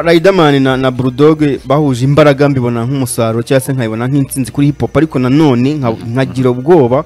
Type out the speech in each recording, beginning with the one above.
Riderman na, na Bulldog bahuje imbaraga mbibona nk'umusaruro cyangwa se nkabibona nk'intsinzi kuri hip hop ariko nanone nka- nkagira ubwoba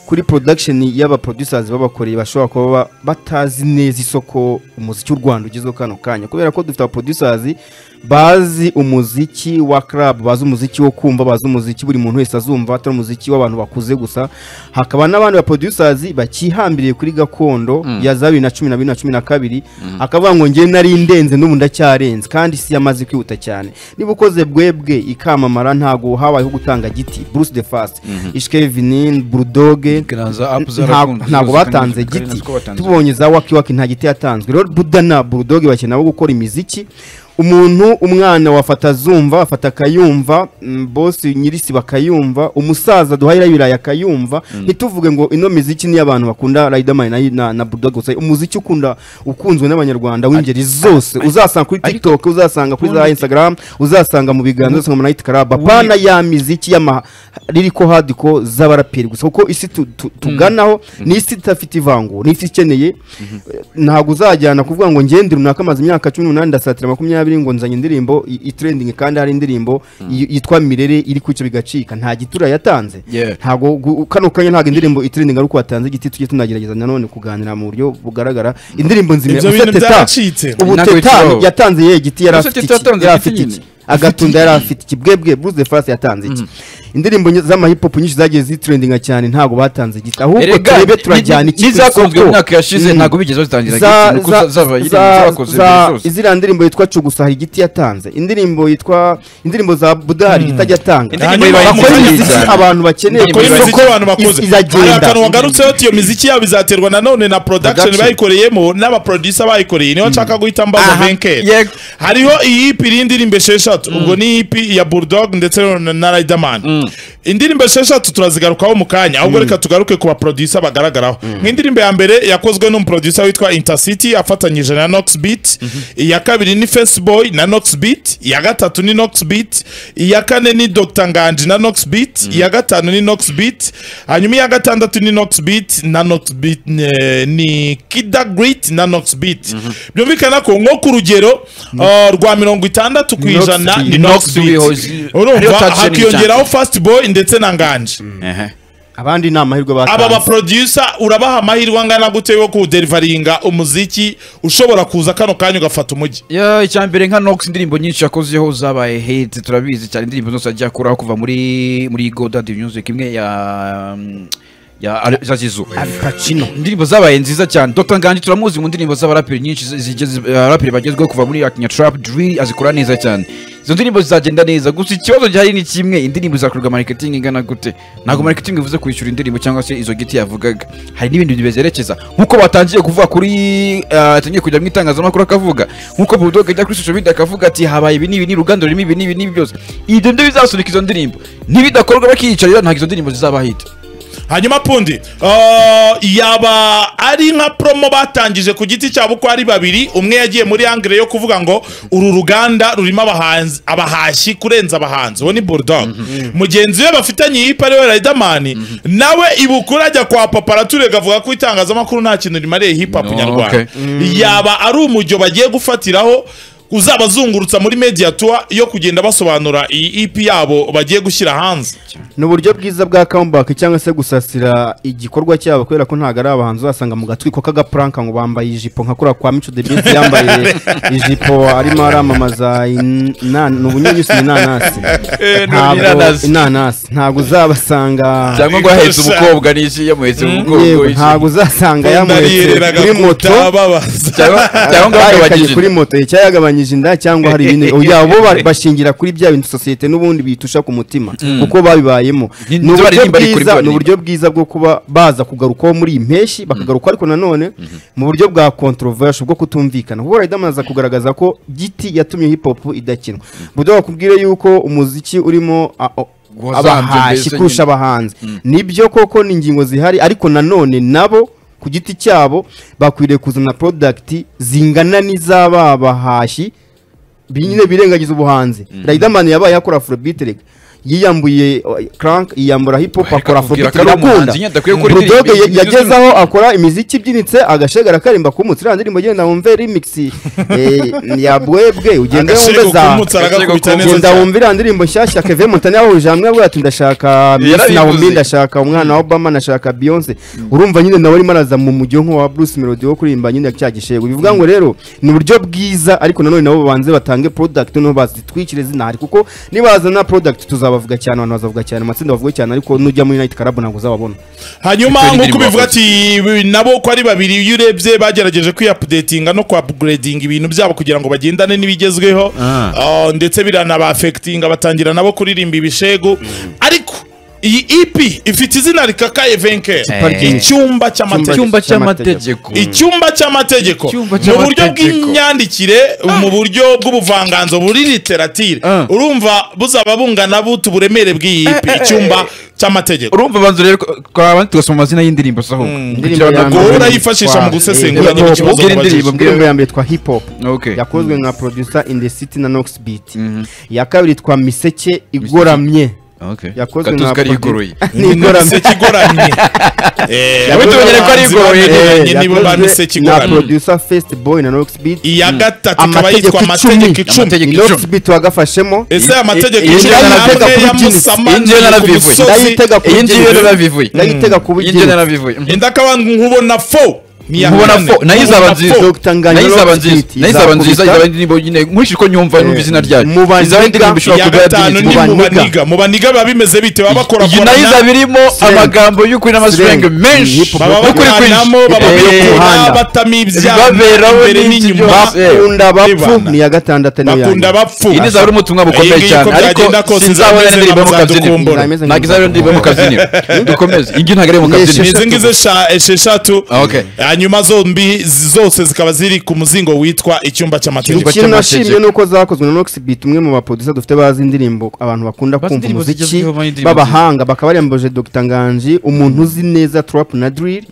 kuri production y'aba producers babakoreye bashobora kuba ba- batazi neza isoko umuziki w'u Rwanda ugezweho kano kanya kubera ko dufite aba producers bazi umuziki wa club bazi umuziki wo kumva bazi umuziki buri muntu wese azumva atari umuziki w'abantu bakuze gusa hakaba n'abandi ba producers bakihambiriye kuri gakondo ya za bibiri na cumi na bibiri na cumi na kabiri akavuga ngo njye nari ndenze n'ubu ndacyarenze kandi isi yamaze kwihuta cyane niba ukoze bwebwe ikamamara ntago habayeho gutanga giti Bruce the Fast Ishke Vinil Bulldog Kiranza app zarakunzwe, nta- ntago zose batanze kandi giti natwo batanze. tubonye za waki waki nta giti yatanzwe rero buda na burudogi bakina bo gukora imiziki umuntu umwana wafata azumva afata akayumva mm, bosi nyirisi bakayumva umusaza duhahira ibirayi akayumva ntituvuge ngo ino miziki ni iy'abantu bakunda Riderman na, na, na burudogi gusa umuziki ukunda ukunzwe n'abanyarwanda w'ingeri zose uzasanga kuri tiktok uzasanga kuri za instagram uzasanga mu biganza uzasanga mu night club apana ya miziki y'ama liriko hadiko z'abaraperi gusa kuko isi tu- tu- tuganaho ni isi idafite ivangura ni isi ikeneye ntabwo uzajyana kuvuga ngo ngende runaka amaze imyaka cumi n'umunani ndasatira makumyabiri ngo nzanye indirimbo i- itrending kandi hari indirimbo yi- yitwa mirere iri kwica bigacika nta gitura yatanze Yeah. ntabwo gu- kano kanya ntabwo indirimbo itrending ari uko watanze igiti tujye tunagerageza nanone kuganira mu buryo bugaragara indirimbo nzima Ibyo Use bintu Teta. byaracitse. ubu Ntabwo teta bitabaho. yatanze yewe igiti yari Use afite Teta iki? yatanze Yari igiti afite nyine. iki agatunda yari afite iki bwebwe Bruce the Fast yatanze iki indirimbo nye- z'amahipopu nyinshi zagiye zitrendinga cyane ntabwo batanze igiti ahubwo Erega, turebe ni- turajyana ni- iki ku n'izakunzwe isoko. mu myaka yashize Mm. ntabwo bigeze bazitangira Za- giti, nuko za- zabaye za- zarakoze za- ibihe zose. ziriya ndirimbo yitwa cugusa hari igiti yatanze indirimbo yitwa indirimbo za budari itajya atanga Indirimbo ibaye bakora nziza imiziki cyane. abantu bakeneye Indirimbo ko ibaye isoko abantu bakuze is- hari izagenda akantu wagarutseho ati iyo miziki yabo izaterwa nanone na production Production. bayikoreyemo n'abaproducer bayikoreye niho nshaka guhita mbaza Aha, venkeri yego. hariho iyi EP iriho indirimbo esheshatu ubwo ni EP ya Bulldog ndetse na- na Riderman indirimbo esheshatu turazigarukaho mu kanya ahubwo reka tugaruke ku baproducer bagaragaraho nk'indirimbo ya mbere yakozwe n'umuproducer witwa Intercity afatanyije na Nox Beat iya kabiri ni Face Boy na Nox Beat iya gatatu ni Nox Beat iya kane ni Dr Nganji na Nox Beat iya gatanu ni Nox Beat hanyuma iya gatandatu ni Nox Beat na Nox Beat eh, ni Kida Great na Nox Beat byumvikana ko nko ku rugero eh, rwa mirongo itandatu ku ijana ni Nox Nox Beat wihozi- ariyo urumva touch ni hakiyongeraho Fast Boy ndetse na Nganji Ehe. abandi ni amahirwe aba batanze baproducer urabaha amahirwe angana gute yo kuderivaringa umuziki ushobora kuza kano kanya ugafata umujyi Ya, icya mbere nka nox indirimbo nyinshi yakozeho zabaye hate turabizi cyane indirimbo zose agiye akuraho kuva muri muri godad music imwe ya mm, ya Ale- ya zizu Pacino indirimbo zabaye nziza cyane dr nganji turamuzi mu ndirimbo z'abaraperi nyinshi zi- zigeze abaraperi bagezweho kuva muri akinya trap drill azikora neza cyane izo ndirimbo zizagenda neza gusa ikibazo gihari ni kimwe indirimbo zakorerwa marketing ingana gute ntabwo marketing ivuze kwishyura indirimbo cyangwa se izo giti yavugaga hari n'ibindi bintu bizerekeza nk'uko batangiye kuvuga kuri eh, atangiye kujya mu itangazamakuru akavuga nk'uko bulldog ajya kuri social media akavuga ati habaye ibi n'ibi n'uruganda rurimo ibi n'ibi n'ibi byose ibyo nibyo bizasunika izo ndirimbo nibidakorwa bakiyicarira ntabwo izo ndirimbo zizaba hita hanyuma pundi eh, yaba ari nka promo batangije ku giti cyabo uko ari babiri umwe yagiye muri angire yo kuvuga ngo uru ruganda rurimo abahanzi abahashyi kurenza abahanzi uwo ni bulldog mugenzi we bafitanye yipa ariwe riderman nawe ibukura ajya kwa paparature avuga ko itangazamakuru nta kintu rimariye hip hop No, nyarwanda okay. yaba ari umujyo bagiye gufatiraho uzabazungurutsa muri media tour yo kugenda basobanura iyi EP yabo bagiye gushyira hanze ni uburyo bwiza bwa comeback cyangwa se gusasira igikorwa cyabo kubera ko ntabwo ari abahanzi uzasanga mu gatwiko k'agapuranka ngo bambaye ijipo nka kuriya kwa mico the best yambaye ijipo arimo aramamaza ina- ni ubunyunyusi ni inanasi ntabwo inanasi ntabwo uzabasanga cyangwa ngo yahetse Gusa- umukobwa n'iki yamuhetse mu mugongo yego iki. ntabwo uzasanga yamuhetse kuri moto babaza cyangwa cyangwa ngo barekanye yagabanyije kuri moto ye cyangwa yagabanyije inda cyangwa hari ibindi oya bo ba- bashingira kuri bya bintu sosiyete n'ubundi bitusha ku mutima kuko babibayemo Ni- ni uburyo baririmba ariko bwiza rimwe ni uburyo bwiza bwo kuba baza kugarukaho muri iyi mpeshyi bakagaruka ariko nanone mu buryo bwa controversial bwo kutumvikana kuko Riderman aza kugaragaza ko giti yatumye hip hop idakinwa budo bakubwire yuko umuziki urimo a- o- Wazambye abahashyi mbese kurusha nyine. abahanzi nibyo koko ni ingingo zihari ariko nanone nabo ku giti cyabo bakwiriye kuzana product zingana n'iz'aba bahashyi binyine birengagiza ubuhanzi Riderman yabaye akora afrobeat rega yiyambuye uh, crank yiyambura hip hop Reka akora tubwire afrobeat ko ari birakunda umuhanzi nyine adakwiye gukora bulldog indirimbo ya- zinyuze yageze umuntu. aho akora imiziki ibyinitse agashegara karimba kumutse iriya ndirimbo genda wumve remix eh, ya bwebwe ugende agashego wumve za k'umutsi aragakubita neza genda cyane wumve iriya ndirimbo nshyashya keve mutane yahuje hamwe avuga ati ndashaka miss Yarabivuze. nawomi ndashaka umwana wa obama ndashaka beyonce urumva nyine nawe arimo araza mu mujyo nk'uwa bruce melody wo kuririmba nyine cya gishego bivuga ngo rero ni uburyo bwiza ariko nanone nabo babanze batange product noneho bazitwikire zinahari kuko nibazana product tuzabavuga cyane abantu bazavuga cyane amatsinda bavuga cyane ariko nujya muri night club ntabwo uzababona hanyuma Victoire nk'uko Ndirimbo bivuga wakoze. ati bi- nabo ko ari babiri iyo urebye bagerageje kwiyapudetinga no kwapuguredinga ibintu byabo kugira ngo bagendane n'ibigezweho Ah. Ah, ndetse biranabafekitinga batangira nabo kuririmba ibishegu ariko iyi EP ifite izina rikakaye venke Eh. icyumba cy'amate icyumba Icyumba cy'amategeko icyumba cy'amategeko Icyumba mu buryo cy'amategeko. bw'imyandikire mu buryo bw'ubuvanganzo buri literatire Ah. urumva buzaba bungana butu uburemere bw'iyi EP icyumba cy'amategeko urumva banza rero twabandi tugasoma amazina y'indirimbo se ahubwo Indirimbo ya mbere gahora yitwa- yifashisha mu gusesengura Eh, nyine hip hop. ikibazo Ubwira indirimbo, mubajije. ubwira indirimbo ya mbere twa hip hop Okay. yakozwe nka producer in the city na nox beat iya kabiri twa miseke igoramye Okay. yakozwe Gatuzi nka kari produ- yigoroye. Ni igoramye miseke igoramye Eh, Yakoze- Ahubwo tubonye ko ari igoroye, Eh, bamenyanye nibo ba yakozwe miseke na igoramye producer first boy na nox beat iya gatatu ikaba Amategeko yitwa amategeko icumi. icumi Amategeko nox icumi. beat wagafashemo ese amategeko Iyi- iyi icumi njyana namwe nabivuga ya kuri Guinness. musamani Iyi njyana ku nabivuga. musozi Ndayitega ku iyi ngiyo bugingo. narabivuye ndayitega ku iyi ngiyo bugingo. narabivuye indakaba nkubona fo niya Nkubona kane. fo, nayo izaba Nkubona nziza. fo. Dr. Nganya nayo izaba Rock nziza Beat nayo izaba nziza izakubita. izaba indirimbo nyine nkurikije uko nyumva numva izina ryayo mu baniga, izaba indirimbo ishobora iya kugura gatanu ni Mubaniga. mubaniga mubaniga biba bimeze bite baba iyi nayo izaba bakorakorana irimo Slang. amagambo y'ukuri n'amaslang Slang. Hip menshi hop. baba n'ukuri bakuranamo kwinshi baba Eh, birukura Muhanda. batama ibyabo Bibaberaho imbere n'iki n'inyuma byose. bakunda bapfu Ribana. ni iya gatandatu niyo ya bakunda nyuma bapfu iyi nizaba ari ubutumwa Iyi bukomeye ngiyi cyane uko ariko byagenda kose sinzabona izameze indirimbo mu nka kabyiniro muzadukumbura. ntabwo izabona indirimbo mu kabyiniro dukomeze iyi ngiyi ntabwo ari iyo mu Ni kabyiniro ni esheshatu. izi ngizi esha- esheshatu Ah, okay. hanyuma zombi zose zikaba ziri ku muzingo witwa icyumba cy'amategeko Icyumba ikintu cy'amategeko. nashimye ni uko zakozwe na Nox Beat umwe mu baproducer dufite bazi indirimbo abantu bakunda Bazi kumva indirimbo umuziki zigezweho, bazi indirimbo b'abahanga bakaba baremboje Dr Nganji umuntu uzi neza trap na drill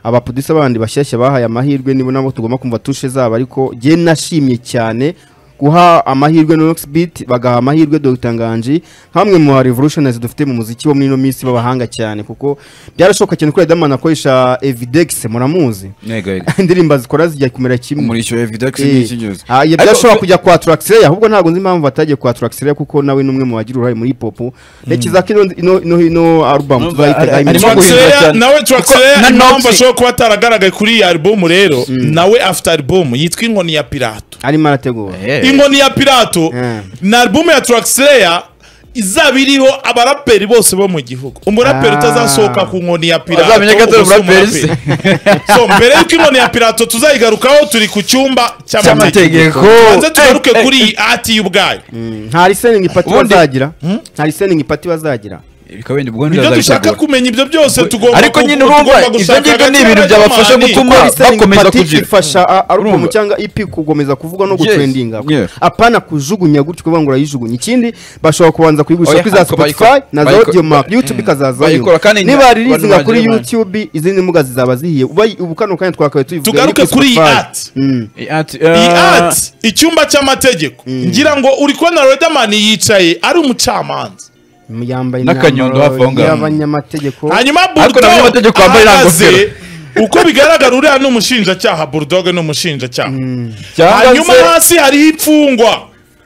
abaproducer bandi bashyashya bahaye amahirwe nibo nabo tugomba kumva tushe zabo ariko jye nashimye cyane guha amahirwe na Nox Beat bagaha amahirwe Dr Nganji hamwe mu ba revolutionaries dufite mu muziki wo muri ino minsi b'abahanga cyane kuko byarashoboka cyane ko Riderman akoresha Evidex muramuzi Ntego, yego. indirimbo zikora zijya kumera kimwe umurishyo wa evidex Eh, n'icyinyozi ah, ibyo ashobora kujya kwa Traxler ahubwo ntabwo nzi impamvu atajya kwa Traxler kuko nawe ni umwe mu bagira uruhare muri hip hop ntekereza ko ino ino- ino ino album Numva tuzayitega ari- iminsi arimo mike. guhindura Traxler- cyane. nawe Kuko traxler na impamvu Noxy- ashobora kuba ataragaragaye kuri iyi album rero nawe afite album yitwa inkoni ya pirato arimo arategura inkoni ya pirato Eh. ni album ya traxler izaba iriho abaraperi bose bo mu gihugu umuraperi Ah. utazasohoka ku nkoni ya pirato Azamenya ko atari ubwo si umuraperi se. umuraperi. so mbere y'uko inkoni ya pirato tuzayigarukaho turi ku cyumba cy'amategeko cy'amategeko banze tugaruke kuri iyi ati y'ubwayo Mm, nta listening ipati Ubundi- bazagira nta listening ipati bazagira bikaba wenda ubwo ibyo dushaka ntibazabitegura kumenya ibyo byose tugomba Ariko ku- nyine urumva, tugomba ibyo gushaka ngibyo ni ibintu agaciro byabafasha n'amahane. gutuma- Kuko listening bakomeza ipati kugira. ifasha a- album Urumva? cyangwa EP gukomeza kuvugwa no Yes, gutrendinga yeah. apana kujugunya gutyo kuvuga ngo urayijugunya ikindi bashobora kubanza kuyigurisha Oya, kuri za ariko Spotify bayikora- na za bayikora- audio mark YouTube ikazazayo bayikora kandi niba abantu ririzinga kuri bagira- YouTube izindi mbuga zizaba zihiye Ubaye- ubu kano kanya twakabaye tuyivuga tugaruke kuri iyi ati iyi ati icyumba cy'amategeko ngira ngo uri kubona Riderman yicaye ari umucamanza yambaye N'akanyundo imyambaro hafi aho ngaho. y'abanyamategeko hanyuma Ariko nta Bulldog munyamategeko wambaye iriya ahagaze ngofero. uko bigaragara uriya ni umushinjacyaha Bulldog ni umushinjacyaha hanyuma cyangwa se hasi hariho imfungwa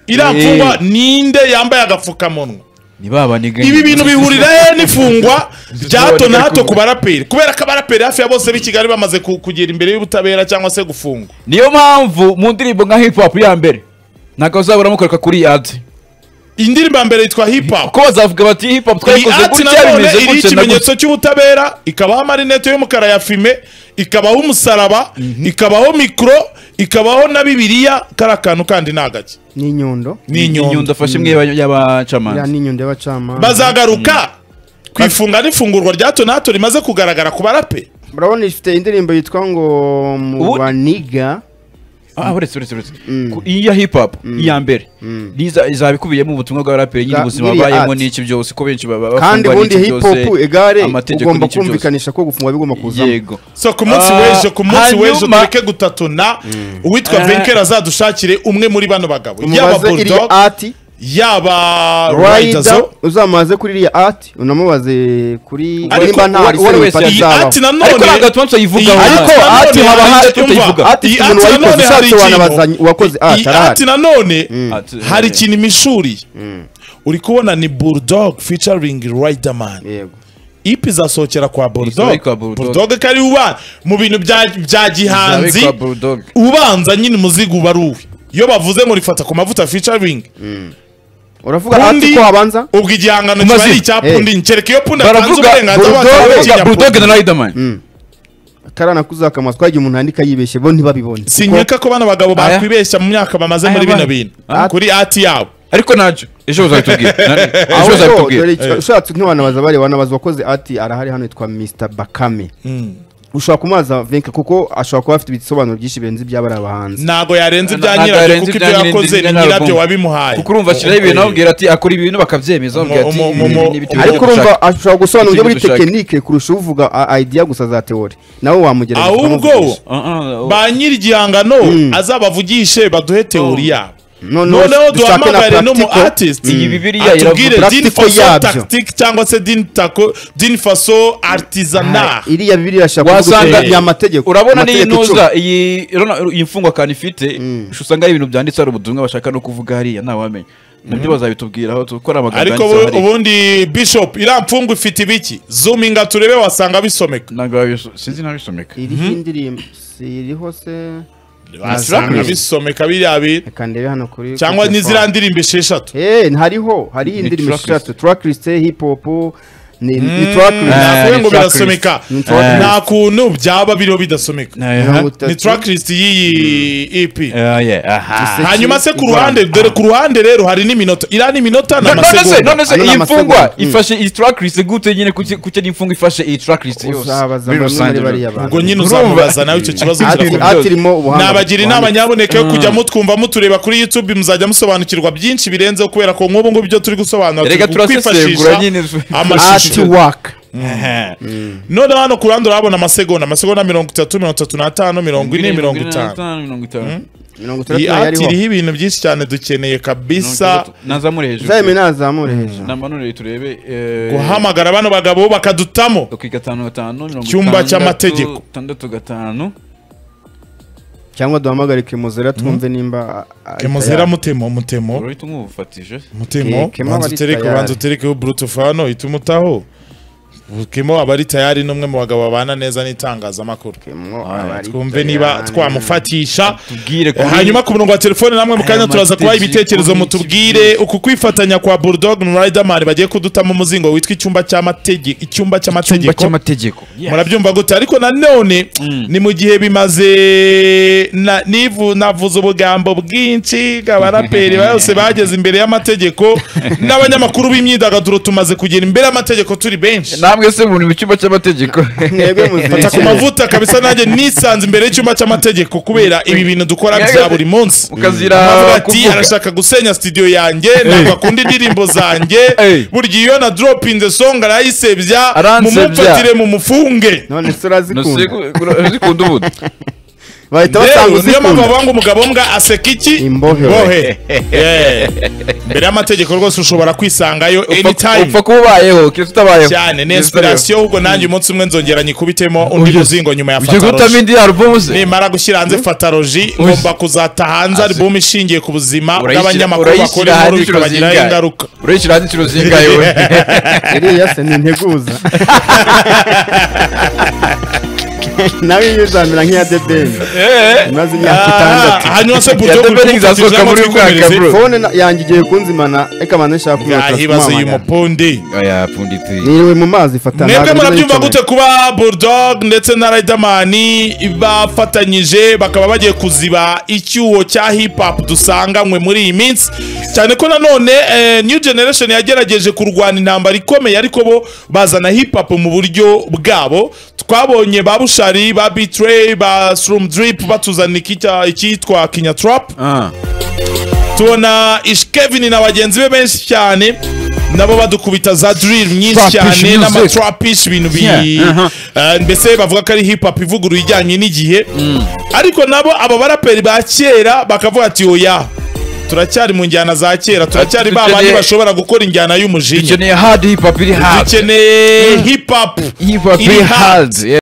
iriya Eh. mfungwa ninde yambaye agapfukamunwa ni ba baniganye ibi bintu bihurira he n'ifungwa rya hato na hato Zitaboneka. ku baraperi kubera ko abaraperi hafi ya bose b'i Kigali bamaze ku- kugera imbere y'ubutabera cyangwa se gufungwa niyo mpamvu mu ndirimbo nka hip hop ya mbere ntabwo bazabura mukoreka kuri ad indirimbo ya mbere yitwa hip hop kuko bazavuga bati hip hop iyi twayikoze ati gutya nanone bimeze gutya iriho na gutya ikimenyetso cy'ubutabera ikabaho amarinete y'umukara ya fime ikabaho umusaraba ikabaho mikoro ikabaho na bibiliya kari akantu kandi ni agake n'inyundo ni inyundo afashe imwe y'aba- iriya y'abacamanza n'inyundo y'abacamanza bazagaruka ku ifunga n'ifungurwa rya hato na hato rimaze kugaragara ku barape murabona ifite indirimbo yitwa ngo mu Ubu- baniga ah uretse uretse uretse Ku- iyi ya hip hop iya mbere niza izaba ikubiyemo ubutumwa bw'abaraperi nyine Za- ubuzima iriya babayemo art. n'iki byose ko benshi baba kandi bafungwa ubundi n'iki hip byose, hop egare amategeko ugomba n'iki byose. kumvikanisha ko gufungwa bigomba kuzamo yego so ku munsi Ah, w'ejo ku munsi w'ejo hanyuma- tureke gutatuna uwitwa Ah. venkera azadushakire umwe muri bano bagabo yaba umubaze iri bulldog ati yaba Rider, rider uzamubaze kuri iriya ati unamubaze kuri Ariko nimba nta uwo- uwo Arsene wese Lupin iyi azaba. ati nanone Ariko ntabwo Alphonse ayivugaho. Ariko ati haba hari- ati si umuntu wayikoze, ushatse wanabazanye- uwakoze ati, iyi arahari. ati nanone Ati- hari ikintu imishuri uri kubona ni bulldog featuring riderman Yego. ipi izasohokera kwa bulldog kwa Bulldog. bulldog kari uba mu bintu bya bya gihanzi Izabikwa Bulldog. ubanza nyine umuzigo uba ari uwe iyo bavuze ngo rifata ku mavuta featuring uravuga ati Pundi- ko habanza ubwo igihangano kiba ari Umazina. icya Eh. pundi kereka iyo pundi atanze baravuga uburenganzira Bulldog- bakaba bakinya bulldog Pundi. na riderman karana kuzakamwa twagiye umuntu yandika yibeshye bo ntibabibone sinyeka ko bano bagabo Aya. bakwibeshya mu myaka bamaze Aya, muri ba- bino bintu Ah. kuri ati yabo ariko nacyo ejo uzabitubwira Nani? Aho ejo rero, uzabitubwira dore icyo- ushatse ntiwanabaza bari wanabaza uwakoze ati arahari hano yitwa Mr Bakame ushobora kumubaza venke kuko ashobora kuba afite ibisobanuro byinshi birenze iby'abari abahanzi ntago yarenze ibya Ntabwo nyirabyo yarenze kuko ibya ibyo nyirabyo, yakoze ibya ni nyirabyo. nyirabyo wabimuhaye kuko urumva ashyiraho ibintu ababwira ati akora ibintu bakabyemeza Umu- bakabwira ati umu- ibi- umu- ibi- ibi- ibi- ariko ibi- urumva ashobora gusobanura uburyo muri Dushaka. tekinike kurusha uvuga a- idea gusa za teori nawe wamugerageza ahubwo ukamuvugisha. Uh-uh, ba nyiri igihangano azabavugishe baduhe teori yabo noneho noneho dushake na duhamagare no mu practical artist Iyi Bibiliya atubwire iravuga din practical faso yabyo. tactique cyangwa se din tako din faso artisanal iriya bibiri irashaka Wasanga- kugutera ni amategeko urabona niyo amategeko icumi. inuza iyi rona- iyi mfungwa kandi ifite usanga ari ibintu byanditse hari ubutumwa bashaka no kuvuga hariya ntawamenya nabyo bazabitubwiraho dukora amagambo ariko yanditse ubu- hariya ubundi bishop iramfunga ifite ibiki zoominga turebe wasanga bisomeka ntabwo babiso- sinzi ntabisomeka iriho indirimbo si iriho se wasanga Ntabwo. bisomeka biriya bintu reka ndebe hano kuri cyangwa kuri n'iziriya telefone. ndirimbo esheshatu Eh, hariho hariho Ni indirimbo tracklist. eshatu tracklist hip hop ni ni tracklist Ah, navuye ni ngo tracklist. birasomeka Ni tracklist. nta kuntu byaba biriho bidasomeka Aha. ni tracklist y'iyi ep Ah, yeah, aha. Ese- hanyuma se ku Ivana. ruhande dore ku ruhande rero hari n'iminota iriya ni iminota ni none se amasegonda none se Ano ni iyi mfungwa amasegonda. Mm. ifashe iyi tracklist gute nyine kuki kuki ari imfungwa ifashe iyi tracklist yose Uzabaza muri bamwe muri rusange bariya rero. bantu. ubwo nyine Urumva? uzamubaza nawe icyo kibazo Ati- uzakubwira. atirimo ubuhanga nabagira inama buhanitse. nyaboneka yo kujya mutwumva mutureba kuri youtube muzajya musobanukirwa byinshi birenzeho kubera ko nk'ubu ngubu ibyo turi gusobanura Erega turi turasesengura nyine. art amashusho work noneho hano ku ruhande urahabona amasegonda amasegonda mirongo itatu mirongo itatu n'atanu mirongo ine mirongo itanu mirongo itanu mirongo itandatu iyi nayo ati ariho iriho ibintu byinshi cyane dukeneye kabisa nazamure hejuru uzayime nazamure hejuru namanure turebe eh, guhamagara bano bagabo bakadutamo Oki gatanu gatanu mirongo Cyumba itandatu, cy'amategeko. tandatu gatanu cyangwa duhamagare kemozera twumve nimba a- a- kemozera mutemo mutemo urahita umwufatije mutemo Ke- Kemo banza abari utereke tayari. banza uterekeho burutufu hano ituma utaho kemo aba ari tayari n'umwe mu bagabo babana neza n'itangazamakuru Kemo Ah, abari twumve niba Italian. twamufatisha tubwire Eh, hanyuma ku murongo wa telefone namwe mu kanya Aya turaza kubaha mategeko ibitekerezo ni mutubwire uku kwifatanya kwa bulldog na riderman bagiye kudutamo umuzingo witwa icyumba cy'amategeko icyumba icyumba cy'amategeko cy'amategeko murabyumva gute ariko nanone ni mu gihe bimaze na- nivu navuze ubugambo bwinshi abaraperi bose bageze imbere y'amategeko n'abanyamakuru b'imyidagaduro tumaze kugera imbere y'amategeko turi benshi namwe se muri mu cyumba cy'amategeko mwebwe fata ku muzirikira mavuta kabisa nanjye nisanze imbere y'icyumba cy'amategeko kubera ibi bintu dukora bya buri munsi ukazira Aravuga ati kuvuga arashaka gusenya studio yanjye ntabwo akunda indirimbo zanjye Hey. burya iyo na dropinze song arayisebya Aransebya. mumufatire mumufunge none se No, se- urazikunda ura- zikunda ubundi bahita basanga rero niyo mpamvu uzikunda bavuga ngo umugabo mbwa aseka iki Imbohe. Yeah. mbere y'amategeko rwose ushobora kwisangayo anytime upfa kuba ubayeho kese utabayeho cyane ni inspiration ahubwo nanjye umunsi umwe nzongera nyikubitemo undi Oya. muzingo nyuma ya ugiye gutamo fataroji indi album se nimara gushyira hanze fataroji Oya. ngomba kuzata hanze album ishingiye ku buzima Urayishyira- bw'abanyamakuru urayishyira bakora inkuru hanze inshuro bikabagiraho zingahe? ingaruka urayishyira hanze inshuro zingahe we iriya se ni integuza nawe iyo uzamera nk'iya debeni imaze imyaka itandatu Ah, hanyuma se buryo Ya buri Debeli kumufata izasohoka ijambo muri uyu mwaka, twikomereze. bro. fone na- yanjye igiye kunzimana reka mane nshaka kumwaka yahibaza uyu mupundi oya pfunditse niriwe mu mazi fata mwebwe ntabwo murabyumva nari gute kuba bulldog ndetse na riderman bafatanyije bakaba bagiye kuziba icyuho cya hip hop dusanganywe muri iyi minsi cyane ko nanone eh, new generation yagerageje kurwana intambara ikomeye ariko bo bazana hip hop mu buryo bwabo twabonye ba bushari ba bitray ba srum drip batuzanira ikitwa- icyitwa kinya trap Ah. tubona ishkevin na bagenzi be benshi cyane nabo badukubita za drill nyinshi Trapish cyane music. n'amatrapish ibintu bi Yeah, aha. Eh, mbese bavuga ko ari hip hop ivuguruye ijyanye n'igihe ariko nabo aba baraperi ba kera bakavuga ati oya turacyari mu njyana za kera turacyari ba dukeneye- bandi bashobora gukora injyana y'umujinya dukeneye hard hip hop iri hard dukeneye hip hop hip hop iri iri hard. hard yeah.